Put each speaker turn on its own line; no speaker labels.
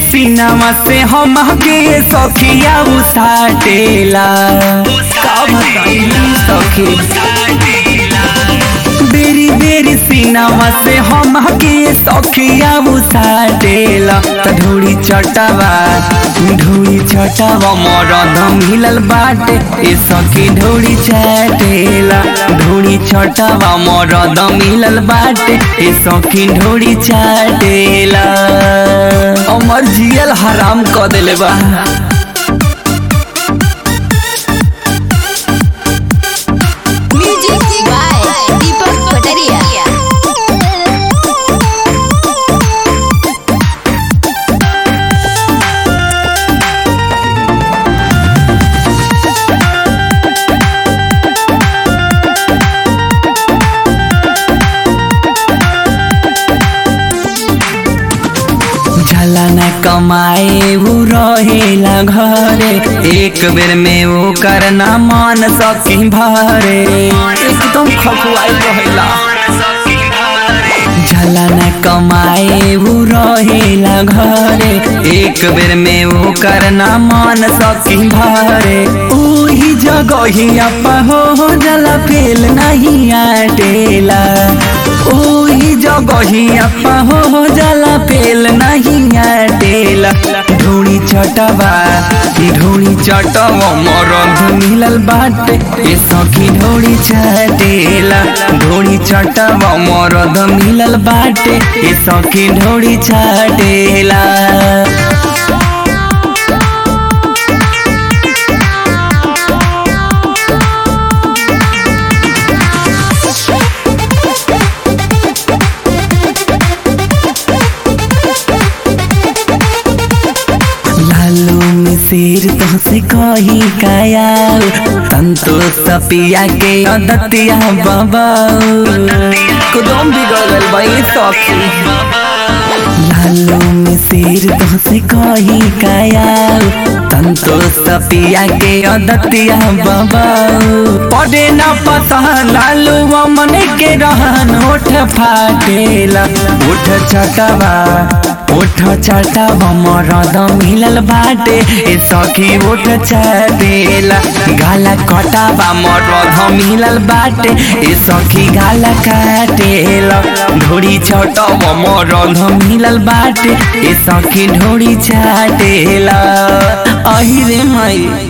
Cinema से हम के सखिया उसाटेला का बताई सखी बेरी बेरी सीनामा से हम के सखिया उसाटेला त ढोड़ी चटावा ढोड़ी चटावा मरद मिलल बाटे ए सखी ढोड़ी चाटेला ढोड़ी चटावा मरद मिलल बाटे ए सखी ढोड़ी चाटेला अमर जियल हराम क देले बा
Music by Deepak Pataria.
झला न कमाए उ रहेला घरे एक बेर में वो करना मान सकी भरे एकदम खखुआई रहेला झला न कमाए उ रहेला घरे एक बेर में वो करना मान सकी भरे ओही जगहिया हो जला फेल नहीं आटेला ओही जगहिया हो जला फेल नहीं आटेला ढोड़ी चटवा ढोड़ी चटवा मरद मिलल बाटे ए सखी ढोड़ी चटेला ढोड़ी चटवा मरद मिलल बाटे ए सखी ढोड़ी चटेला लालू में शेर तो से कही काया तंतो सपिया के अदतिया बाबा कुदम बिगड़ल भाई सखी लालू में शेर तो से कही काया तंतो सपिया के अदतिया बाबा पड़े ना पता लालू मन के रहन ओठ फाटेला ओठ चटवा ओठ चटवा मरद मिलल बाटे ए सखी ओठ चटेला गाला कटावा मरद मिलल बाटे ए सखी गाला काटेला ढोड़ी छटवा मरद मिलल बाटे ए सखी ढोड़ी चाटेला अहि रे माई